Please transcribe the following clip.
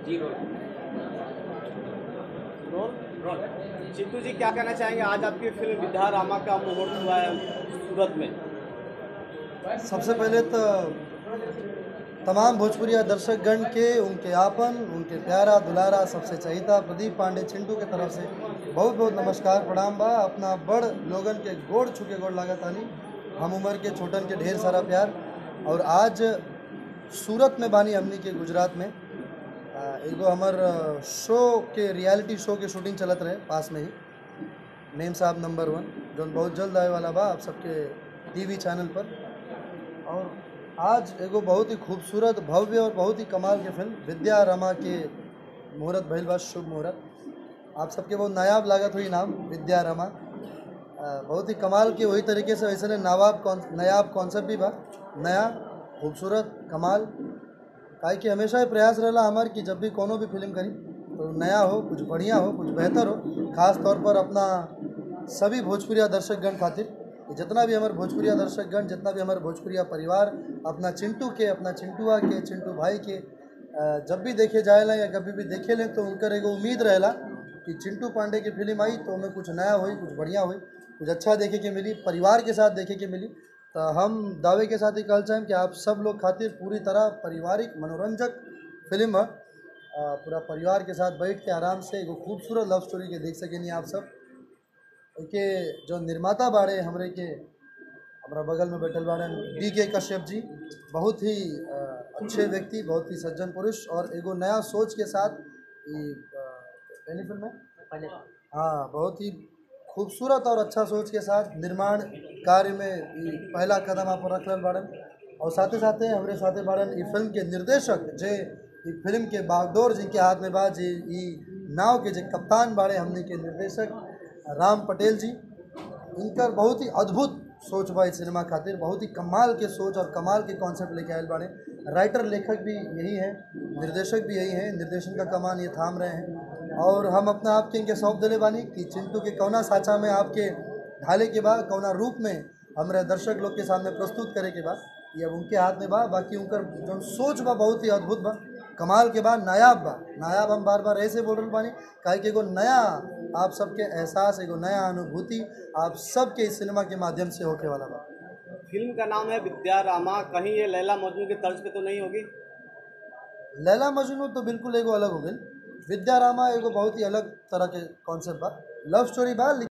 जी role role role Chintu जी क्या कहना चाहेंगे आज आपकी फिल्म विद्या रामा का मुहूर्त हुआ है सूरत में सबसे पहले तो तमाम भोजपुरिया दर्शकगण के उनके आपन उनके प्यारा दुलारा सबसे चहिता प्रदीप पांडे चिंटू के तरफ से बहुत बहुत नमस्कार प्रणाम बा अपना बड़ लोगन के गोड़ छुके गोड़ लागत आनी हम उम्र के छोटन के ढेर सारा प्यार और आज सूरत में बानी हमनी के गुजरात में आ, एगो हमर शो के रियलिटी शो के शूटिंग चलत रहे पास में ही नेम साहब नंबर वन जो बहुत जल्द आए वाला बा आप सबके टीवी चैनल पर और आज एगो बहुत ही खूबसूरत भव्य और बहुत ही कमाल के फिल्म विद्या रमा के मुहूर्त भइल बा शुभ मुहूर्त आप सबके बहुत नायाब लागत हुई नाम विद्या रमा आ, बहुत ही कमाल के वही तरीके से वैसे नायाब कौन नायाब कॉन्सेप्ट भी बा नया खूबसूरत कमाल काहे कि हमेशा ये प्रयास रहला हमार कि जब भी कोनो भी फिल्म करी तो नया हो कुछ बढ़िया हो कुछ बेहतर हो खास तौर पर अपना सभी भोजपुरिया दर्शकगण खातिर कि जितना भी हमारे भोजपुरिया दर्शकगण जितना भी हमारे भोजपुरिया परिवार अपना चिंटू के अपना चिंटुआ के चिंटू भाई के अ, जब भी देखे जाएला या कभी भी देखे लें तो उनकर एगो उम्मीद रहेला कि चिंटू पांडे की फिल्म आई तो हमें कुछ नया हुई कुछ बढ़िया हुई कुछ अच्छा देखे के मिली परिवार के साथ देखे के मिली तो हम दावे के साथ ही कहल चाहें कि आप सब लोग खातिर पूरी तरह पारिवारिक मनोरंजक फिल्म है अ, पूरा परिवार के साथ बैठ के आराम से एगो खूबसूरत लव स्टोरी के देख सकेनी आप सब के जो निर्माता बाड़े हमरे के हमारा बगल में बैठल बाड़े डी के कश्यप जी बहुत ही अ, अच्छे व्यक्ति बहुत ही सज्जन पुरुष और एगो नया सोच के साथ ई अ, पहली फिल्म है पहले हाँ बहुत ही खूबसूरत और अच्छा सोच के साथ निर्माण कार्य में ई पहला कदम आप रख रहल बाड़न और साथे साथे हमरे साथे बाड़न ई फिल्म के निर्देशक जे ई फिल्म के बागडोर जिनके हाथ में बा जे ई नाव के जे कप्तान बाड़े हमने के निर्देशक राम पटेल जी इनकर बहुत ही अद्भुत सोच बा इस सिनेमा खातिर बहुत ही कमाल के सोच और कमाल के कॉन्सेप्ट लेके आयल बाड़े राइटर लेखक भी यही हैं निर्देशक भी यही हैं निर्देशन का कमान ये थाम रहे हैं और हम अपना आप के इनके सौंप दिले बानी कि चिंटू के कौना साचा में आपके ढाले के बाद कौना रूप में हमारे दर्शक लोग के सामने प्रस्तुत करे के बाद ये अब उनके हाथ में बा बाकी उनकर जो सोच बा बहुत ही अद्भुत बा कमाल के बाद नायाब बा नायाब हम बार बार ऐसे बोल रहे बानी काहे कि एगो नया आप सबके एहसास एगो नया अनुभूति आप सबके इस सिनेमा के माध्यम से होके वाला बा फिल्म का नाम है विद्या रामा कहीं ये लैला मजनू की तर्ज पे तो नहीं होगी लैला मजनू तो बिल्कुल एगो अलग हो गई विद्या रामा एगो बहुत ही अलग तरह के कॉन्सेप्ट बा लव स्टोरी बा